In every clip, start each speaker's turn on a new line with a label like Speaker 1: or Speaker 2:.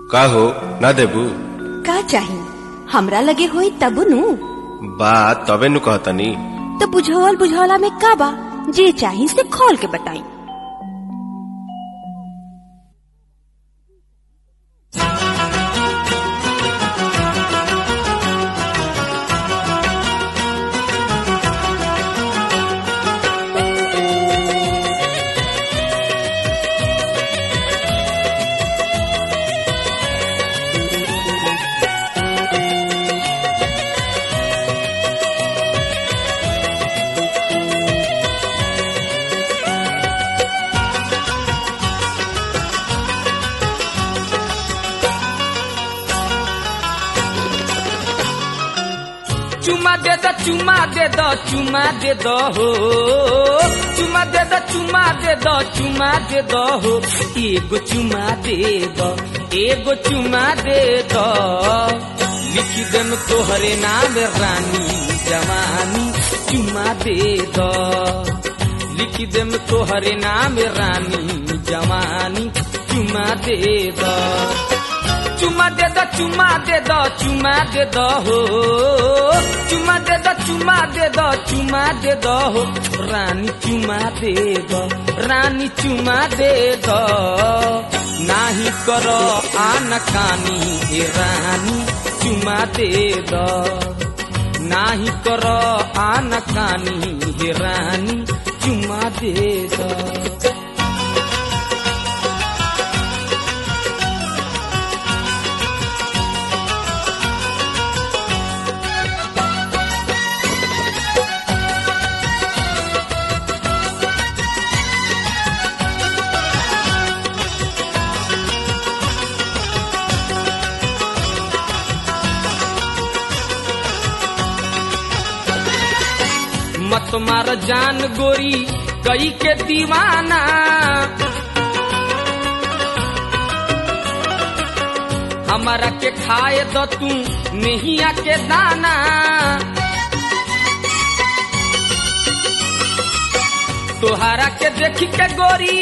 Speaker 1: का हो ना देबू
Speaker 2: का चाही हमरा लगे होई तब नु
Speaker 1: बात तबे नु कहतनी
Speaker 2: तो बुझावल बुझावला में का बा जे चाही से खोल के बताई
Speaker 3: चुमा दे द चुमा दे द चुमा दे द हो चुमा दे द चुमा दे द चुमा दे द हो एगो चुमा दे द एगो चुमा दे द लिखी देम तोहरे नाम रानी जवानी चुमा दे द लिखी देम तोहरे नाम रानी जवानी चुमा दे द चुमा दे द चुमा दे द चुमा दे द हो चुमा दे द चुमा दे द चुमा दे द हो रानी चुमा दे द रानी चुमा दे द नाही करो आन कानी ए रानी चुमा दे द नाही करो आन कानी हे रानी चुमा दे द मत मार जान गोरी कई के दीवाना हमारा के खाए दो तू नहिया के दाना तोहारा के देख के गोरी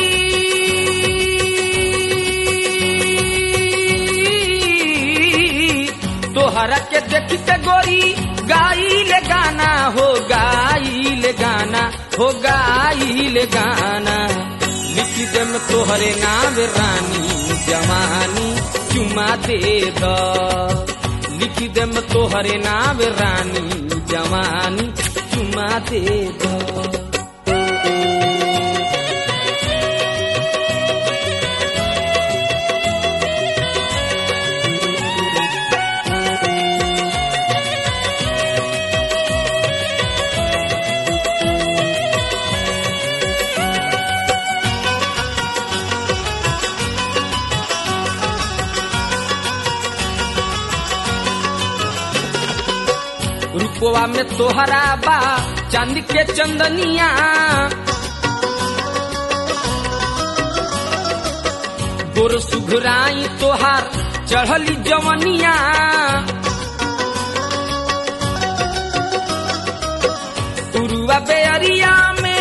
Speaker 3: तोहरा के देख के गोरी गाइल गाना हो गाइल गाना हो गाइल गाना लिख देम तोहरे नाम रानी जवानी चुमा दे द लिख देम तोहरे नाम रानी जवानी चुमा दे द रूपवा में तोहरा बा चांद के चंदनिया गोर सुघराई तोहार चढ़ली जवनिया उरुआ बेअरिया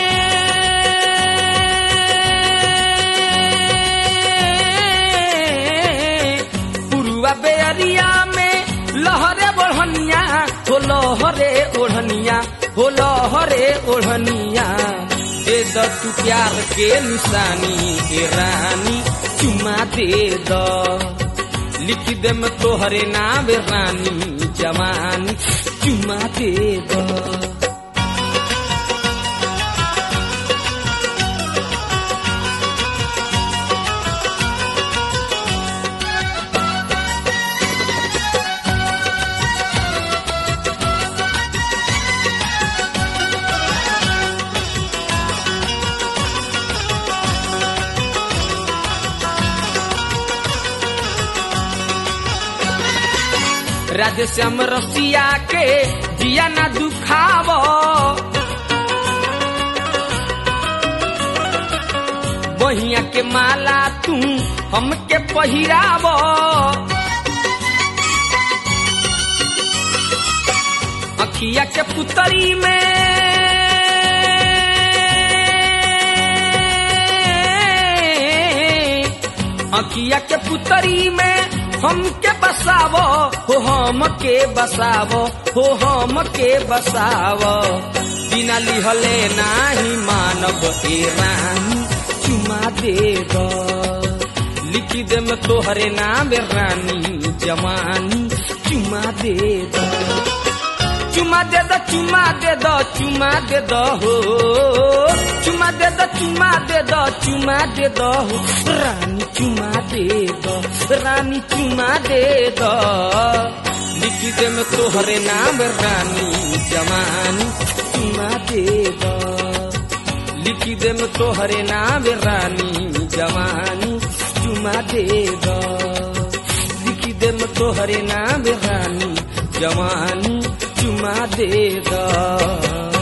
Speaker 3: में उरुआ बेअरिया में लहरे बढ़निया हो लहरे ओढ़निया हो लहरे ओढ़निया दे द तू प्यार के निशानी ए रानी चुमा दे द लिख दे में तोहरे नाम रानी जवानी चुमा दे द राधे श्याम रसिया के जिया ना दुखाव बहिया के माला तू हमके पहिराव अखिया के पुतरी में अखिया के पुतरी में हमके बसावो हो हम के बसावो हो हम के बसावो बिना लिहले नाही मानव ए रानी चुमा दे दो लिखी दे में तोहरे नाम रानी जवानी चुमा दे दो चुमा दे दो चुमा दे दो चुमा दे दो हो चुमा दे दो चुमा दे दो चुमा दे दो हो रानी चुमा दे दो रानी चुमा दे दो लिखी दे में तोहरे नाम रानी जवानी चुमा दे दो लिखी दे में तोहरे नाम रानी जवानी चुमा दे दो लिखी दे में तोहरे नाम रानी जवानी चुमा दे दो